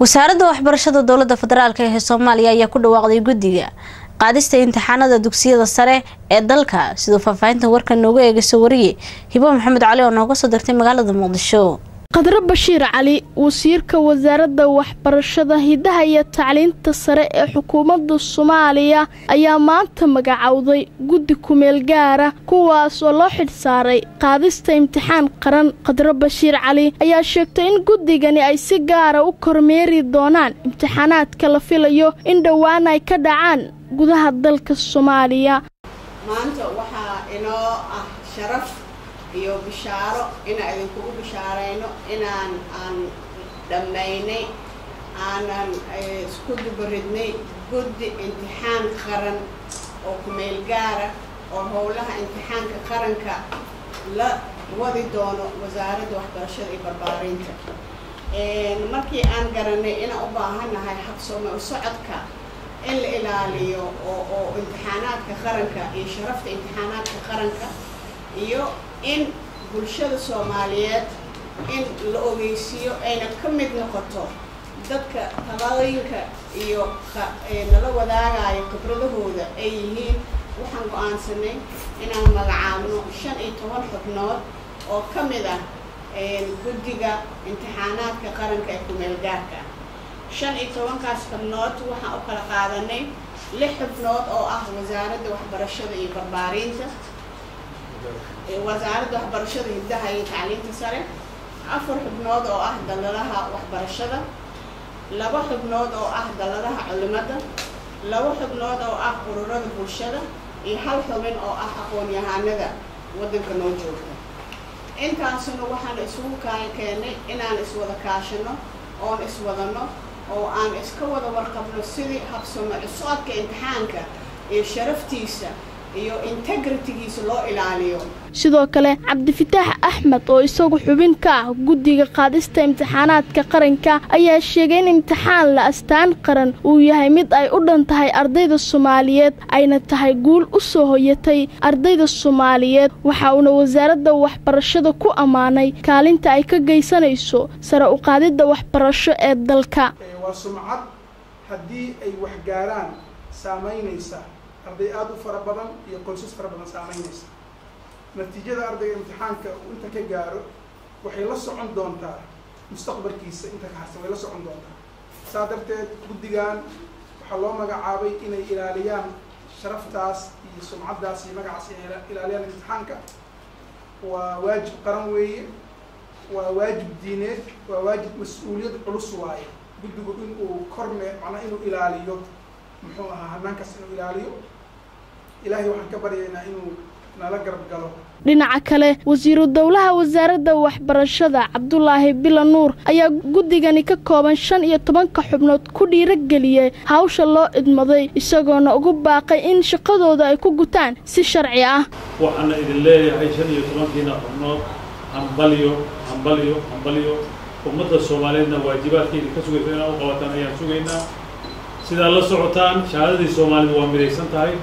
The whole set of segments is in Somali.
wasaaradda waxbarashada dowladda federaalk ee soomaaliya ayaa ku dhawaaqday guddiga qaadista imtixaanada dugsiyada sare ee dalka siduu faahfaahinta warkan nooga eegayso wariye hibo maxamed cali oo nooga soo dirtay magaalada muqdisho qadre bashiir cali wasiirka wasaaradda waxbarashada hidaha iyo tacliinta sare ee xukuumadda soomaaliya ayaa maanta magacowday guddi kumeel gaara kuwaas oo loo xidhsaaray qaadista imtixaan qaran qadre bashiir cali ayaa sheegtay in guddigani ay si gaara u kormeeri doonaan imtixaanaadka la filayo in dhowaan ay ka dhacaan gudaha dalka soomaaliya maanta waxaa inoo ah sharaf iyo bishaaro inaan idinkugu bishaarayno inaan aan dhammaynay aanan isku dubaridnay guddi imtixaan qaran oo kumeel gaara oo howlaha imtixaanka qaranka la wadi doono wasaaradda waxbarashada iyo barbaarinta markii aan garanay inaan u baahannahay habsoomo socodka in la ilaaliyo oo oo imtixaanaadka qaranka iyo sharafta imtixaanaadka qaranka iyo in bulshada soomaaliyeed in la ogeysiiyo ayna ka mid noqoto dadka talooyinka iyo nala wadaagayo khibradahooda ay yihiin waxaan go-aansanay inaan magacaabno shan iyo toban xubnood oo ka mid ah guddiga imtixaanaadka qaranka ee kumeel gaarka ah shan iyo tobankaas xubnood waxaan u kala qaadanay lix xubnood oo ah wasaaradda waxbarashada iyo barbaarinta wasaaradda waxbarashada hiddaha iyo tacliinta sare afar xubnood oo ah dalladaha waxbarashada laba xubnood oo ah dalladaha culimada laba xubnood oo ah ururada bulshada iyo hal xubin oo ah aqoon-yahanada waddanka noo joogta intaasuna waxaan isugu keenay inaan iswada kaashano oon iswadano oo aan iska wada warqabno sidii habsamo cusubka imtixaanka iyo sharaftiisa iyo integritigiisa loo ilaaliyo sidoo kale cabdifitaax axmed oo isagu xubin ka ah guddiga qaadista imtixaanaadka qaranka ayaa sheegay in imtixaan la astaan qaran uu yahay mid ay u dhan tahay ardayda soomaaliyeed ayna tahay guul u soo hoyatay ardayda soomaaliyeed waxa uuna wasaaradda waxbarashada ku ammaanay kaalinta ay ka geysanayso sare u qaadidda waxbarasho ee dalka waa sumcad haddii ay waxgaaraan saamaynaysa arday aada u fara badan iyo qoysas fara badan saamaynaysa natiijada ardayga imtixaanka uu inta ka gaaro waxay la socon doontaa mustaqbalkiisa inta ka harsan way la socon doontaa saa darteed guddigan waxaa loo magacaabay inay ilaaliyaan sharaftaas iyo sumcaddaas iyo magacaas inay ilaaliyaan imtixaanka waa waajib qaran weeye waa waajib diineed waa waajib mas-uuliyad culus waaye guddigu in uu korme macnaa inuu ilaaliyo muxuu ahaa hanaankaas inuu ilaaliyo ilaahay waxaan ka baryaynaa inuu nala garab galo dhinaca kale wasiiru dowlaha wasaaradda waxbarashada cabdulaahi bila nuur ayaa guddigani ka kooban shan iyo tobanka xubnood ku dhiirageliyey hawsha loo idmaday isagoona ugu baaqay in shaqadooda ay ku gutaan si sharci ah waxaana idin leeyahay shan iyo tobankiina xubnood hambalyo hambalyo hambalyo ummadda soomaaliyeedna waajibaadka idinka sugaysa inaad u qabataan ayaan sugaynaa sidaad la socotaan shahaadadii soomaalida waa midaysan tahay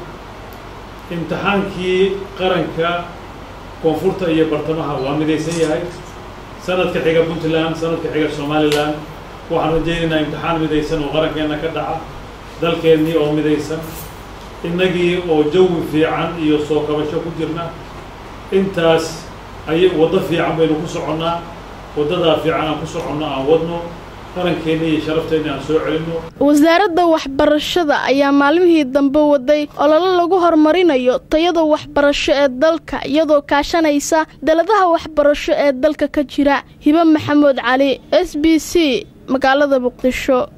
imtixaankii qaranka koonfurta iyo bartamaha waa midaysan yahay sanadka xiga puntland sanadka xiga somalilan waxaan rajaynaynaa imtixaan midaysan oo qarankeenna ka dhaca dalkeennii oo midaysan innagii oo jawi fiican iyo soo kabasho ku jirna intaas ay waddo fiican baynu ku soconnaa waddadaa fiican aan ku soconno aan wadno wasaaradda waxbarashada ayaa maalmihii dambe waday ololo lagu horumarinayo tayada waxbarasho ee dalka iyadoo kaashanaysa daladaha waxbarasho ee dalka ka jira hibe maxamuud cali s b c magaalada muqdisho